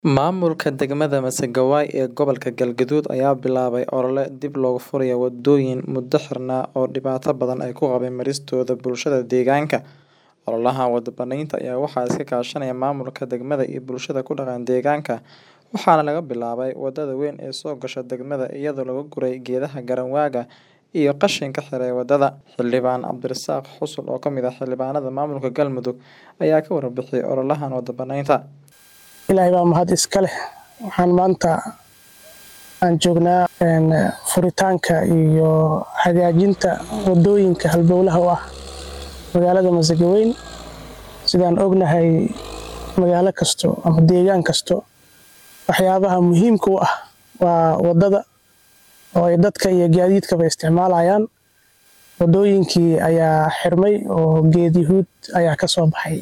Maamulka degmada Masagawayi ee gobolka Galgaduud ayaa bilaabay olole dib loogu furayo wadooyin muddo xirnaa oo dhibaato badan ay ku qabeen maristooda bulshada deegaanka. Ololahan wada banaynta ayaa waxaa iska kaashanaya maamulka degmada iyo bulshada ku dhaqan deegaanka, waxaana laga bilaabay wadada weyn ee soo gasha degmada iyadoo laga guray geedaha garanwaaga iyo qashinka xiray wadada. Xildhibaan Cabdirasaaq Xusul oo ka mid ah xildhibaanada maamulka Galmudug ayaa ka warbixiyay ololahan wada banaynta. ilaahay baa mahad iska leh waxaan maanta aan joognaa furitaanka iyo hagaajinta wadooyinka halbowlaha u ah magaalada Masagaweyn sidaan ognahay magaalo kasto ama deegaan kasto waxyaabaha muhiimka u ah waa wadada oo ay dadka iyo gaadiidkaba isticmaalayaan wadooyinkii ayaa xirmay oo geed yahuud ayaa ka soo baxay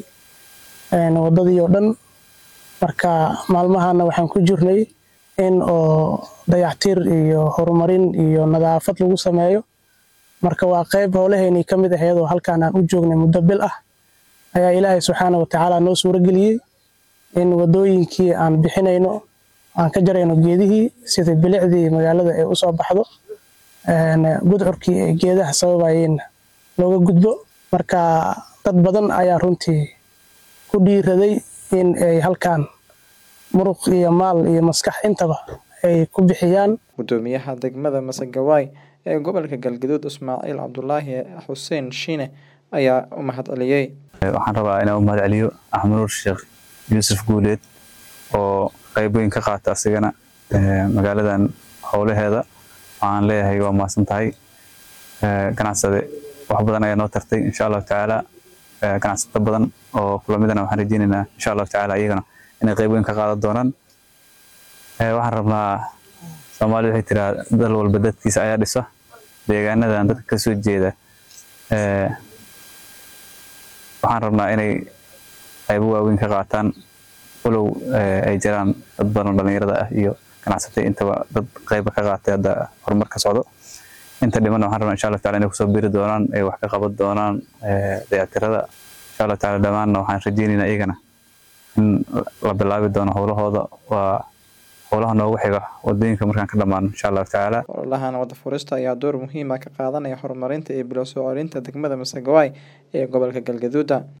wadadii oo dhan marka maalmahana waxaan ku jirnay in oo dayactir iyo horumarin iyo nadaafad lagu sameeyo marka waa qayb howlaheennii ka mid ahayd oo halkaan aan u joognay muddo bil ah ayaa ilaahay subxaana wa tacaala noo suurageliyey in wadooyinkii aan bixinayno aan ka jarayno geedihii sida bilicdii magaalada ay usoo baxdo gudcurkii ay geedaha sababayeen looga gudbo marka dad badan ayaa runtii ku dhiiraday in ay halkaan muruq iyo maal iyo maskax intaba ay ku bixiyaan Gudoomiyaha degmada Masagawayi ee gobolka Galgaduud Ismaaciil Cabdulaahi Xuseen Shiine ayaa u mahadceliyay. waxaan rabaa inaan u mahad celiyo axmed nuur sheekh yuusuf guuleed oo qayb weyn ka qaata asigana magaaladan howlaheeda waxaan leeyahay waa mahadsan tahay ganacsade wax badan ayaa noo tartay insha allahu tacaala ganacsato badan oo kulamidana waxaan rajeynaynaa insha allahu tacaala iyagana inay qayb weyn ka qaadan doonaan waxaan rabnaa soomaalida waxay tiraa dal walba dadkiisa ayaa dhisa deegaanadan dadka kasoo jeeda waxaan rabnaa inay qaybo waaweyn ka qaataan walow ay jiraan dad badan oo dhalinyarada ah iyo ganacsatay intaba dad qayba ka qaatay hadda horumar ka socdo inta dhimanna waxaan rabnaa insha allah taala inay kusoo biri doonaan ay wax ka qaban doonaan dayactirada insha allah taala dhammaanna waxaan rajeynaynaa iyagana in la bilaabi doono howlahooda waa howlaha noogu xiga wadooyinka markaan ka dhammaano insha allahu tacaala Ololahan wada furista ayaa door muhiim ah ka qaadanaya horumarinta iyo bilo soo celinta degmada Masagawayi ee gobolka Galgaduud.